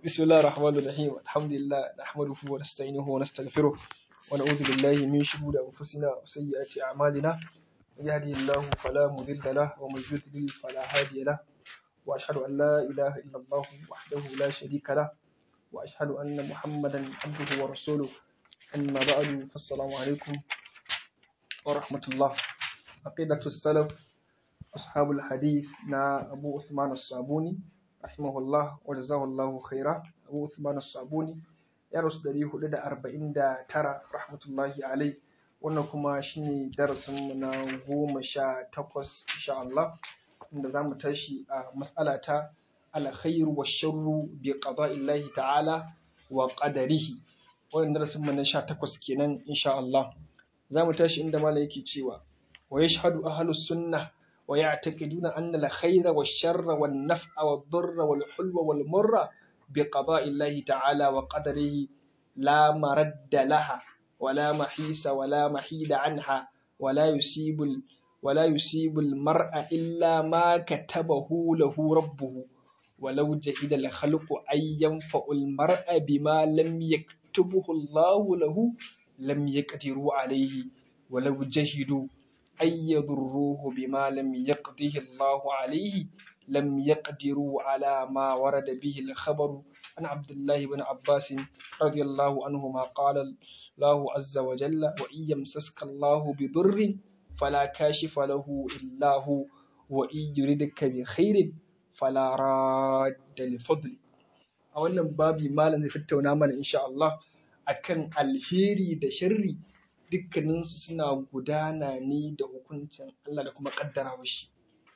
بسم الله الرحمن الرحيم الحمد لله نحمده ونستعينه ونستغفره ونعوذ بالله من شرور أنفسنا وسيئات أعمالنا من يهدي الله فلا مضل له ومن يضلل فلا هادي له وأشهد أن لا إله إلا الله وحده لا شريك له وأشهد أن محمدا عبده ورسوله أما بعد فالسلام عليكم ورحمة الله عقيدة السلف أصحاب الحديث نا أبو عثمان الصابوني rahimahullah wa jazahullahu khaira abu uthman as-sabuni ya rasu dari hudu da arba'in da tara rahmatullahi alai wannan kuma shine darasin mu na goma sha takwas insha Allah inda za mu tashi a mas'ala ta alkhairu wa sharru bi qada'illahi ta'ala wa qadarihi wannan darasin mu na sha takwas kenan insha Allah za mu tashi inda malai yake cewa wa yashhadu ahlus sunnah ويعتقدون أن الخير والشر والنفع والضر والحلو والمر بقضاء الله تعالى وقدره لا مرد لها ولا محيص ولا محيد عنها ولا يصيب ولا يصيب المرء إلا ما كتبه له ربه ولو جهد الخلق أن ينفع المرء بما لم يكتبه الله له لم يقدروا عليه ولو جهدوا أن يضروه بما لم يقضه الله عليه لم يقدروا على ما ورد به الخبر عن عبد الله بن عباس رضي الله عنهما قال الله عز وجل وإن يمسسك الله بضر فلا كاشف له إلا هو وإن يردك بخير فلا راد لفضل a wannan babi malam zai tattauna mana insha Allah akan alheri da sharri dukkaninsu suna gudana ne da hukuncin Allah da kuma kaddarawa shi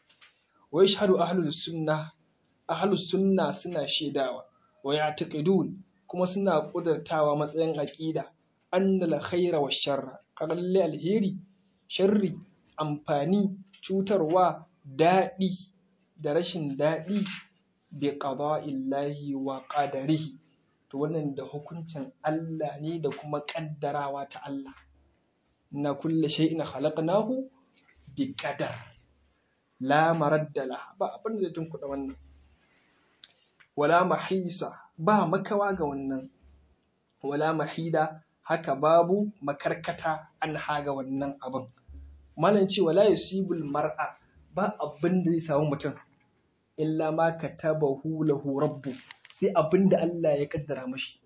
wa yashhadu ahlus sunna ahlus sunna suna shaidawa wa ya'taqidun kuma suna kudartawa matsayin aqida annal khaira wa sharra kalle alheri sharri amfani cutarwa daɗi da rashin daɗi bi qada'illahi wa qadarihi to wannan da hukuncin Allah ne da kuma kaddarawa ta Allah na kulle shay'in khalaqnahu bi qadar la maradda la ba abin da zai tunkuɗa wannan wala mahisa ba makawa ga wannan wala mahida haka babu makarkata an haga wannan abin malam ce wala yusibul mar'a ba abin da zai samu mutum illa ma katabahu lahu rabbu sai abin da Allah ya kaddara mashi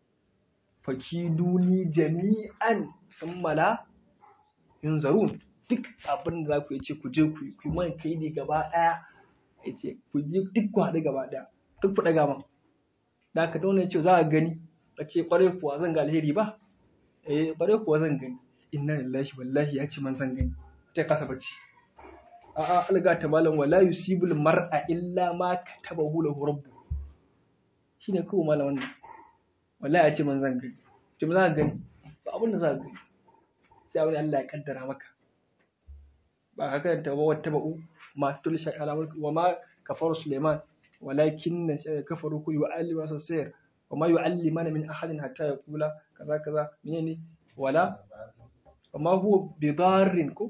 fakiduni jami'an kammala yunzarun duk abin da za ku ce ku je ku yi man kai ne gaba ɗaya ya ce ku je duk ku haɗu gaba ɗaya duk ku ɗaga man da ka dauna ce za a gani a ce ƙwarai kuwa zan ga alheri ba eh ƙwarai kuwa zan gani inna lillahi wallahi ya ce man zan gani ta kasa bacci a'a alga ta malam wala yusibul mar'a illa ma katabahu lahu rabbu shine kawai malam wannan wallahi ya ce man zan gani to me za ka gani ba abin da za ka gani sai wani Allah ya kaddara maka ba ka karanta ba wata ba'u ma tul sha'ala wa ma kafar Suleiman walakin kafaru ku yu'allimu sasir wa ma yu'allimana min ahadin hatta yaqula kaza kaza menene wala wa ma huwa bidarrin ku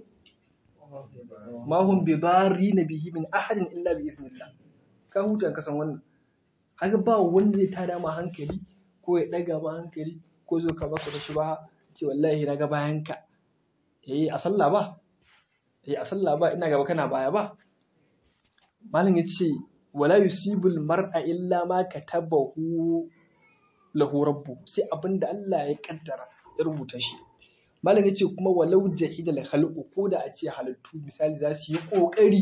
ma hum bidarrin bihi min ahadin illa bi idhnillah ka huta ka san wannan haka ba wanda zai tada ma hankali ko ya daga ma hankali ko zo ka baka da shi ba ce wallahi na ga bayan ka eh a sallah ba eh a sallah ba ina gaba kana baya ba malam yace wala yusibul mar'a illa ma katabahu lahu rabbu sai abinda Allah ya kaddara ya rubuta shi malam yace kuma walau jahida la khalqu ko da a ce halittu misali za su yi kokari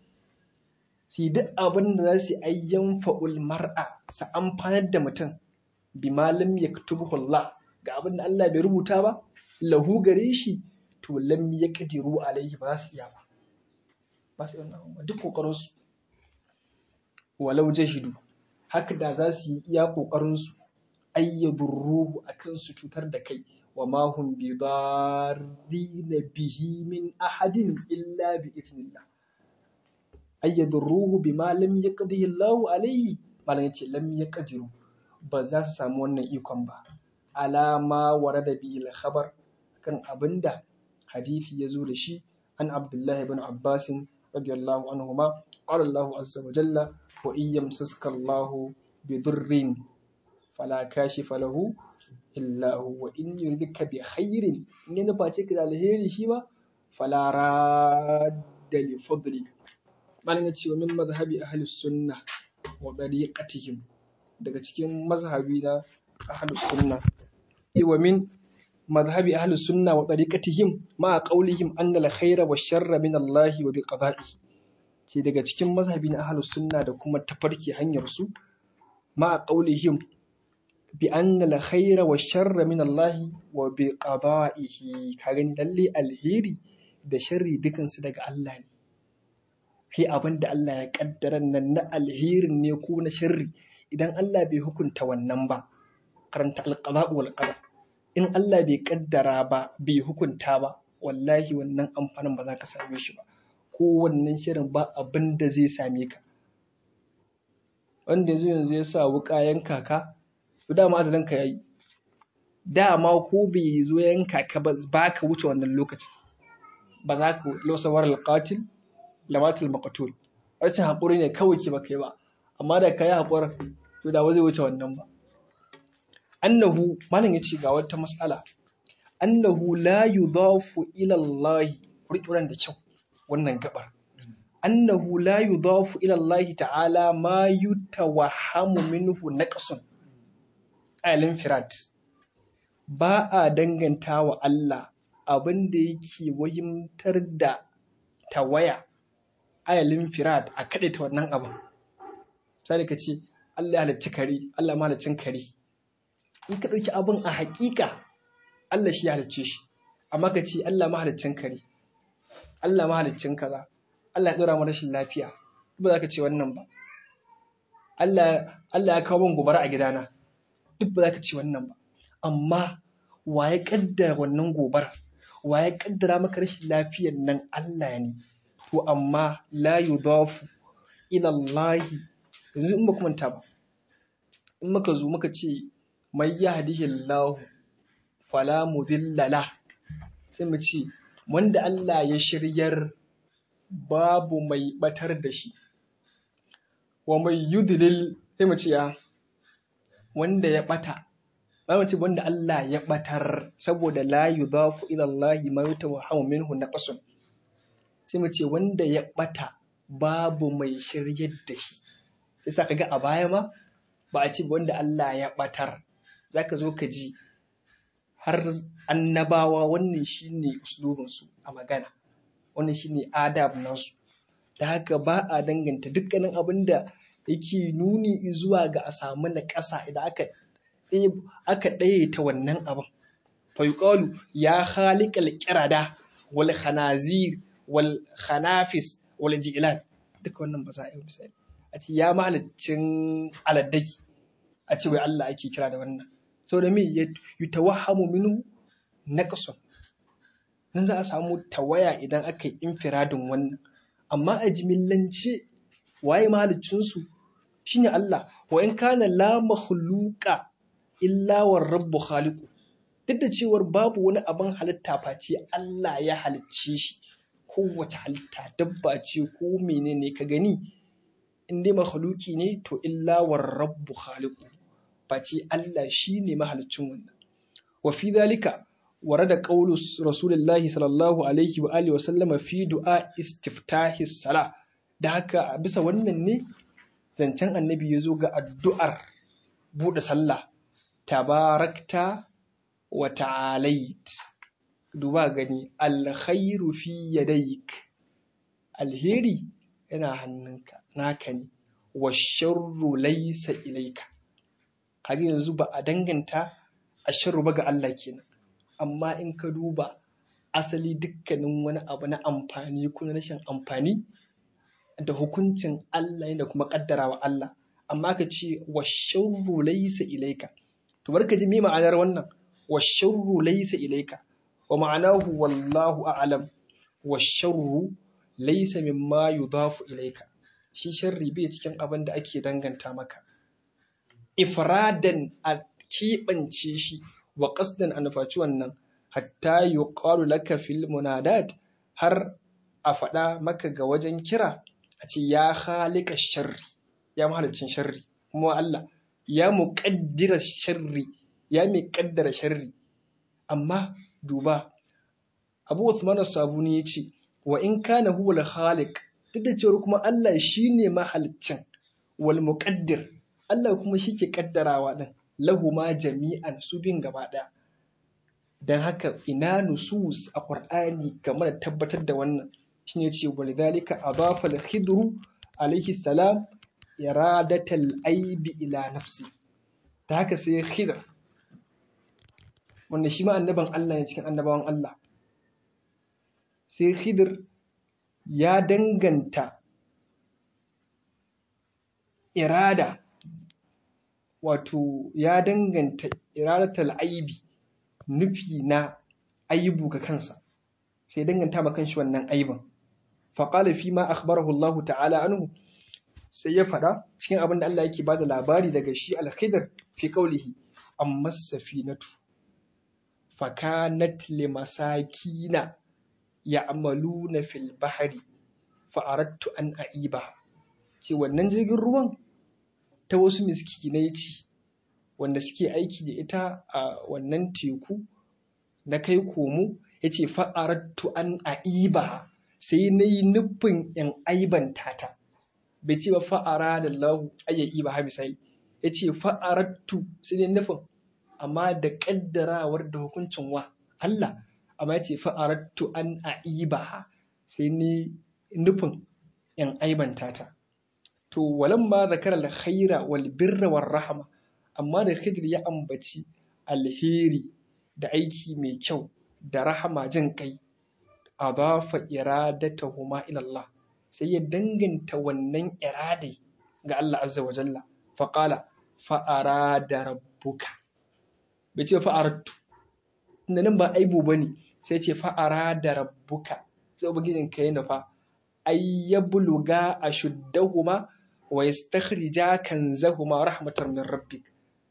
su duk abin da za su ayyan fa'ul mar'a su amfanar da mutum bi malam yaktubuhu Allah ga abin da Allah bai rubuta ba lahu gare shi to lam yaqdiru alaihi ba su iya ba ba su iya duk kokarin su walau jahidu haka da za su yi iya kokarin su ayyadurruhu akan su cutar da kai wa ma hum bi darrina bihi min ahadin illa bi idnillah ayyadurruhu bima lam yaqdihi Allah alaihi malan yace lam yaqdiru ba za su samu wannan ikon ba alama warada bi al-khabar kan abinda hadisi ya zo da shi an abdullahi ibn abbas radiyallahu anhuma qala Allah azza wa jalla wa in yamsaska Allah bi durrin fala kashifa lahu illa hu wa in yuridka bi khairin in ya nufa ce ka da alheri shi ba fala radda li fadlik malan ya ce wa min mazhabi ahli sunna wa dariqatihim daga cikin mazhabi na ahli sunna wa min mazhabi ahli sunna wa tariqatihim ma qawlihim anna al-khayra wa sharra min Allah wa bi qada'i ce daga cikin mazhabi na ahli sunna da kuma tafarki hanyar su ma qawlihim bi anna al-khayra wa sharra min Allah wa bi qada'ihi ka gani lalle alheri da sharri dukan su daga Allah ne sai abin da Allah ya kaddara nan na alherin ne ko na sharri idan Allah bai hukunta wannan ba karanta al-qada' wal qadar in Allah bai kaddara ba bai hukunta ba wallahi wannan amfanin ba za ka same shi ba ko wannan shirin ba abin da zai same ka wanda yanzu yanzu ya sa wuka yanka ka to dama ajalin ka yayi dama ko bai zo yanka ka ba ba ka wuce wannan lokaci ba za ka lausawar alqatil lamatul maqtul rashin haƙuri ne kawai ke baka yi ba amma da ka yi haƙuri to da ba zai wuce wannan ba annahu malam yace ga wata mas'ala annahu la yudafu ila Allah kurkuran da kyau wannan gabar annahu la yudafu ila Allah ta'ala ma yutawahhamu minhu naqsun alin firad ba a danganta wa Allah abin da yake wahimtar da tawaya ayalin firad a kaɗe ta wannan abin sai ka ce Allah ya halicci kare Allah ma haliccin kare in ka ɗauki abin a haƙiƙa Allah shi ya halicce shi amma ka ce Allah mahaliccin kare Allah mahaliccin kaza Allah ya ɗora mu rashin lafiya ba za ka ce wannan ba Allah Allah ya kawo min gobara a gidana duk ba za ka ce wannan ba amma wa ya kaddara wannan gobara wa ya kaddara maka rashin lafiyar nan Allah ne to amma la yudafu ila Allah yanzu in ba ku manta ba in muka zo muka ce mai yahdihillahu fala mudilla la sai mu ce wanda Allah ya shiryar babu mai batar da shi wa mai yudlil sai mu ce ya wanda ya bata ba mu ce wanda Allah ya batar saboda la yudafu ila Allah ma yutawahhamu minhu naqsun sai mu ce wanda ya bata babu mai shiryar da shi yasa kaga a baya ma ba a ce wanda Allah ya batar za ka zo ka ji har annabawa wannan shine uslubinsu a magana wannan shine adab nasu da haka ba a danganta dukkanin abin da yake nuni zuwa ga a samu na ƙasa idan aka aka ɗaya ta wannan abin fa yuqalu ya khaliqal qirada wal khanazir wal khanafis wal ji'lan duka wannan ba za a yi misali a ce ya mahaliccin aladdaki a ce wai Allah ake kira da wannan saboda me ya tawahhamu minhu naqsun nan za a samu tawaya idan aka yi infiradin wannan amma a jimillance waye mahaliccin su shine Allah wa in kana la makhluqa illa war rabbu khaliqu duk da cewar babu wani abin halitta face Allah ya halicce shi kowace halitta dabba ce ko menene ka gani in dai makhluki ne to illa war rabbu khaliqu face Allah shine mahaliccin wannan wa fi dhalika warada qawlu rasulillahi sallallahu alaihi wa alihi wa sallama fi du'a istiftahi sala da haka bisa wannan ne zancen annabi ya zo ga addu'ar buɗe sallah tabarakta wa ta'alait duba gani alkhairu fi yadayk alheri yana hannunka naka ne wa sharru laysa ilayka kaga yanzu ba a danganta a sharru ba ga Allah kenan amma in ka duba asali dukkanin wani abu na amfani ko na rashin amfani da hukuncin Allah da kuma kaddarawa Allah amma ka ce wa sharru laysa ilayka to barka ji me ma'anar wannan wa sharru laysa ilayka wa ma'anahu wallahu a'lam wa sharru laysa mimma yudafu ilayka shi sharri bai cikin abin da ake danganta maka ifradan a keɓance shi wa qasdan a nufaci wannan hatta yuqalu laka fil munadat har a faɗa maka ga wajen kira a ce ya halika sharri ya mahalicin sharri kuma Allah ya muƙaddira sharri ya mai ƙaddara sharri amma duba abu Uthman sabuni ya ce wa in kana huwa al-khaliq duk da cewa kuma Allah shine mahaliccin wal muqaddir Allah kuma shi ke kaddarawa din lahu ma jami'an su bin gaba ɗaya dan haka ina nusus a Qur'ani game da tabbatar da wannan shine ce walidhalika adafa al-khidru alayhi salam iradatal aibi ila nafsi ta haka sai khidr wanda shi ma annaban Allah ne cikin annabawan Allah sai khidr ya danganta irada wato ya danganta iradatal aibi nufi na aibu ga kansa sai danganta ma kanshi wannan aibin faqala fi ma akhbarahu Allah ta'ala anhu sai ya faɗa cikin abin da Allah yake bada labari daga shi al-khidr fi qawlihi amma safinatu fakanat limasakina ya'maluna fil bahri fa aradtu an aiba ce wannan jirgin ruwan ta wasu miskinai ce wanda suke aiki da ita a wannan teku na kai komo yace fa aradtu an aiba sai na yi nufin in aibanta ta bai ce ba fa'ara da lahu ayyayi ba ha misali ya ce fa'arattu sai ne nufin amma da ƙaddarawar da hukuncin wa Allah amma ya ce fa'arattu an aiba sai ne nufin in aibanta ta to walan ma zakar alkhaira wal birra war rahama amma da khidir ya ambaci alheri da aiki mai kyau da rahama jin kai adafa iradatahuma ila Allah sai ya danganta wannan iradai ga Allah azza wa jalla fa qala fa arada rabbuka bai ce fa aradtu tunda nan ba aibu bane sai ce fa arada rabbuka sai ubangijin ka yana fa ay yabluga ashuddahuma wa yastakhrija kanzahuma rahmatan min rabbik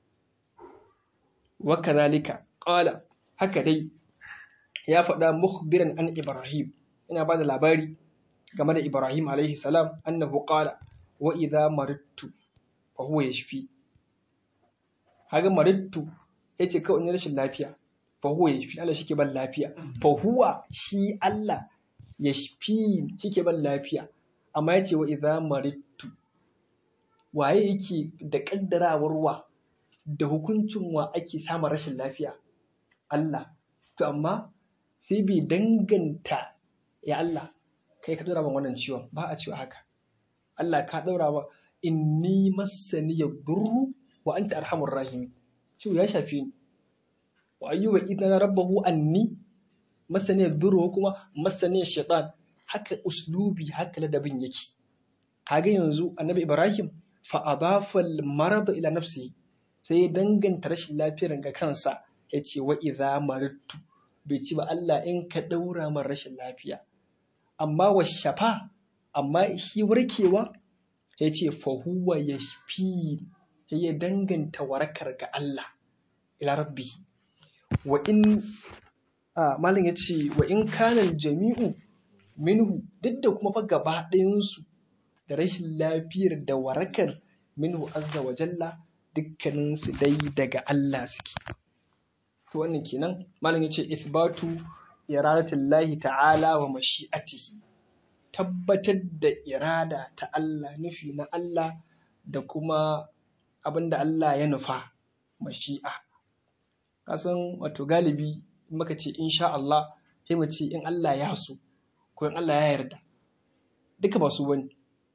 wa kadhalika qala haka dai ya faɗa mukhbiran an Ibrahim ina ba da labari game da Ibrahim alaihi salam annahu qala wa idza maridtu fa huwa yashfi haga maridtu yace kawai in rashin lafiya fa huwa yashfi Allah shike ban lafiya fa huwa shi Allah yashfi shike ban lafiya amma yace wa idza maridtu waye yake da kaddarawar wa da hukuncin wa ake samun rashin lafiya Allah to amma sai bai danganta ya Allah kai ka ɗora min wannan ciwon ba a cewa haka Allah ka ɗora ba inni massani ya durru wa anta arhamur rahimi ciwo ya shafi ni wa ayyuba idan rabbahu anni massani ya durru kuma massani ya shaitan haka uslubi haka ladabin yake kaga yanzu annabi Ibrahim fa adafa al-marad ila nafsihi sai ya danganta rashin lafiyar ga kansa ya ce wa idza maridtu bai ci ba Allah in ka ɗaura min rashin lafiya amma wa shafa amma shi warkewa ya ce fahuwa ya fi ya danganta warakar ga Allah ila rabbi wa in malin ya ce wa in kanan jami'u minhu duk da kuma fa gaba ɗayansu da rashin lafiyar da warakar minhu azza wa jalla dukkaninsu dai daga Allah suke to wannan kenan malam yace ithbatu iradatillahi ta'ala wa mashi'atihi tabbatar da irada ta Allah nufi na Allah da kuma abinda Allah ya nufa mashi'a kasan wato galibi in muka ce insha Allah sai mu ce in Allah ya so ko in Allah ya yarda duka ba su bane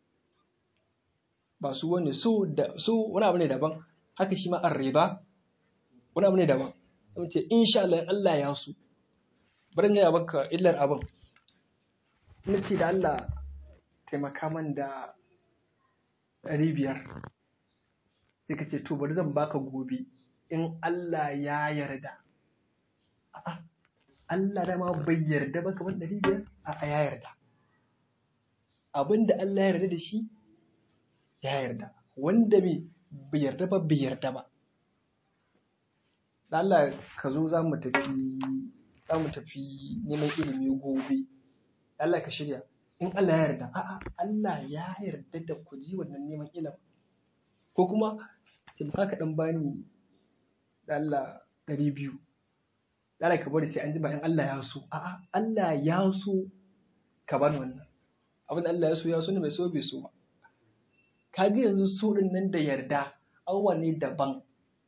ba su bane so da so wani abu ne daban haka shi ma arriba wani abu ne daban sun ce insha Allah Allah ya so bari gaya baka illar abin na ce da Allah taimaka man da ɗari biyar sai ka ce to bari zan baka gobe in Allah ya yarda a'a Allah dama bai yarda ba kamar ɗari biyar a'a ya yarda abin da Allah ya yarda da shi ya yarda wanda bai yarda ba bai yarda ba da Allah ka zo za mu tafi za mu tafi neman ilimi gobe Allah ka shirya in Allah ya yarda a'a Allah ya yarda da ku ji wannan neman ilimi ko kuma sai ba ka dan bani da Allah ɗari biyu da Allah ka bari sai an jima in Allah ya so a'a Allah ya so ka bani wannan abin da Allah ya so ya so ne bai so bai so ba kaga yanzu so din nan da yarda awa ne daban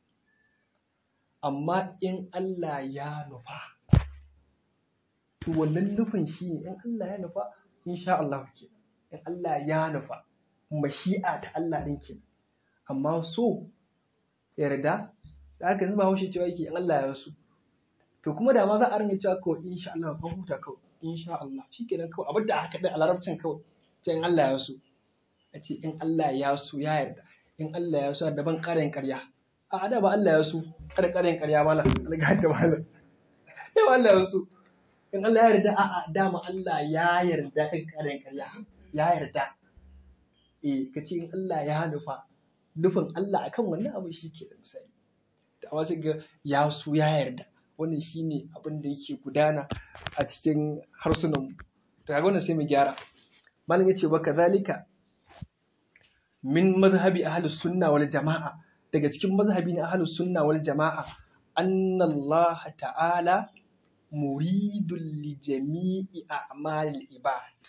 amma in Allah ya nufa to wannan nufin shi ne in Allah ya nufa insha Allah ke in Allah ya nufa mashi'a ta Allah ɗin ke amma so yarda da aka zuba haushe cewa yake in Allah ya so to kuma da ma za a ringa cewa kawai insha Allah ka huta kawai insha Allah shikenan kawai abin da aka da a larabcin kawai ce in Allah ya so a ce in Allah ya so ya yarda in Allah ya so da ban ƙarin ƙarya a da ba Allah ya so kada ƙarin ƙarya mala alga da mala da ba Allah ya so in Allah ya yarda a'a dama Allah ya yarda kan ƙarin ƙarya ya yarda eh ka ce in Allah ya nufa nufin Allah akan wannan abu shi ke da misali da wasu ga ya so ya yarda wannan shine abin da yake gudana a cikin harsunan mu to kaga wannan sai mu gyara malam yace wa kazalika min mazhabi ahlus sunna wal jama'a daga cikin mazhabi na ahlus sunna wal jama'a anna Allah ta'ala muridul li jami'i a'malil ibad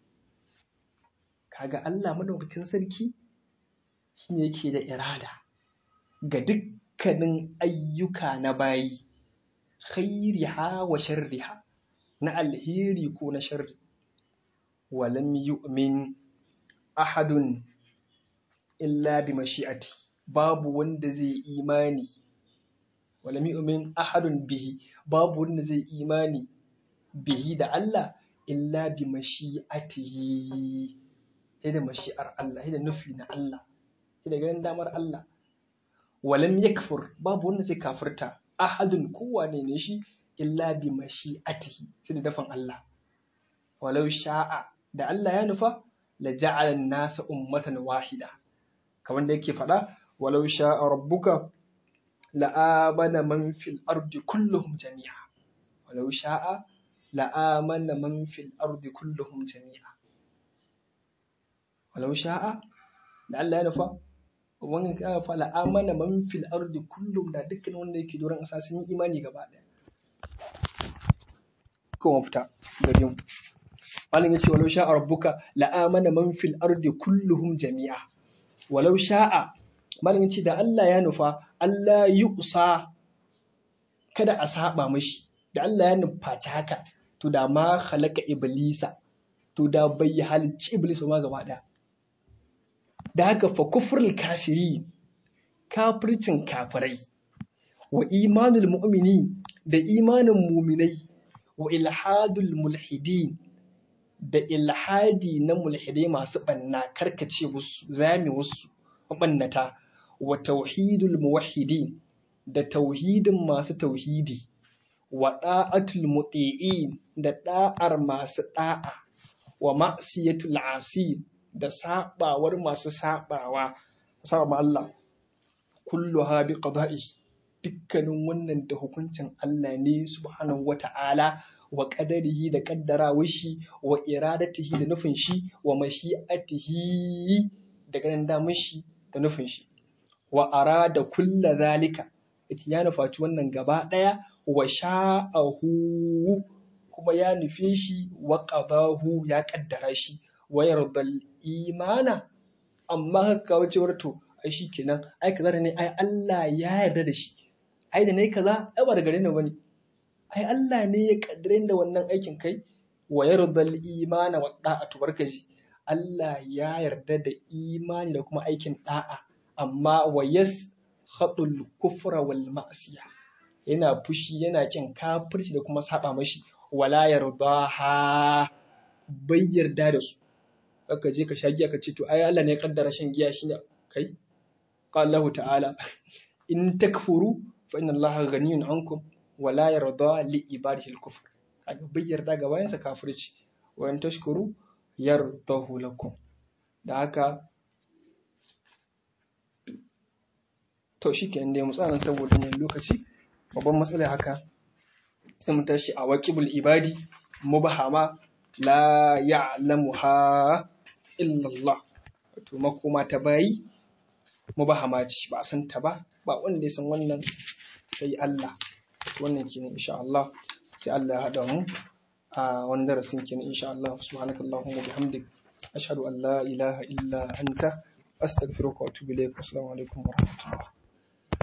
kaga Allah madaukakin sarki shine yake da irada ga dukkanin ayyuka na bayi khairiha wa sharriha na alheri ko na sharri walam yu'min ahadun illa bi mashi'ati babu wanda zai imani walam yu'min ahadun bihi babu wanda zai imani bihi da Allah illa bi mashi'atihi sai da mashi'ar Allah sai da nufi na Allah sai da ganin damar Allah walam yakfur babu wanda zai kafirta ahadun kowane ne shi illa bi mashi'atihi sai da dafan Allah walau sha'a da Allah ya nufa la ja'ala nasa ummatan wahida kamar da yake faɗa walau sha'a rabbuka la'amana man fil ardi kulluhum jami'a walau sha'a la'amana man fil ardi kulluhum jami'a walau sha'a da Allah ya nufa wannan ya fa la'amana man fil ardi kullum da dukkan wanda yake doron ƙasa sun yi imani gaba ɗaya ko mafita gare mu malam yace walau sha'a rabbuka la'amana man fil ardi kulluhum jami'a walau sha'a malam yace da Allah ya nufa Allah yusa kada a saba mashi da Allah ya nufaci haka to da ma khalaqa iblisa to da bai halicci iblis ba ma gaba ɗaya da haka fa kufrul kafiri kafircin kafirai wa imanul mu'mini da imanin muminai wa ilhadul mulhidin da ilhadi na mulhidai masu banna karkace wasu zami wasu mabannata wa tauhidul muwahhidin da tauhidin masu tauhidi wa da'atul muti'in da da'ar masu da'a wa ma'siyatul asi da sabawar masu sabawa saba Allah kullu ha bi qada'i dukkanin wannan da hukuncin Allah ne subhanahu wata'ala wa qadarihi da kaddarawar shi wa iradatihi da nufin shi wa mashi'atihi da ganin damar shi da nufin shi wa arada kulla zalika ita ya nufaci wannan gaba daya wa sha'ahu kuma ya nufe shi wa qadahu ya kaddara shi wa yardal imana amma haka kawo cewar to ai shi kenan ai kaza ne ai Allah ya yarda da shi ai da nayi kaza ai ba da gare ni bane ai Allah ne ya kaddare da wannan aikin kai wa yardal imana wa da'atu barkaji Allah ya yarda da imani da kuma aikin da'a amma wa yas khatul kufra wal ma'siya yana fushi yana kin kafirci da kuma saba mashi wala yardaha bai yarda da su aka je ka sha giya ka ce to ai Allah ne ya kaddara shan giya shine kai qala Allah ta'ala in takfuru fa inna Allah ghaniyun ankum wa la yarda li ibadihi al-kufr kaga bai yarda ga bayan sa kafirci wa in tashkuru yardahu lakum da haka to shikenan dai mu tsana saboda ne lokaci babban matsala haka sai mu tashi a waqibul ibadi mubahama la ya'lamuha illallah wato makoma ta bayi mubahama ce ba a san ta ba ba wanda ya san wannan sai Allah wannan kenan insha Allah sai Allah ya haɗa mu a wani darasin kenan insha Allah subhanakallahumma bihamdik ashhadu an la ilaha illa anta astaghfiruka wa atubu ilaik assalamu alaikum wa rahmatullah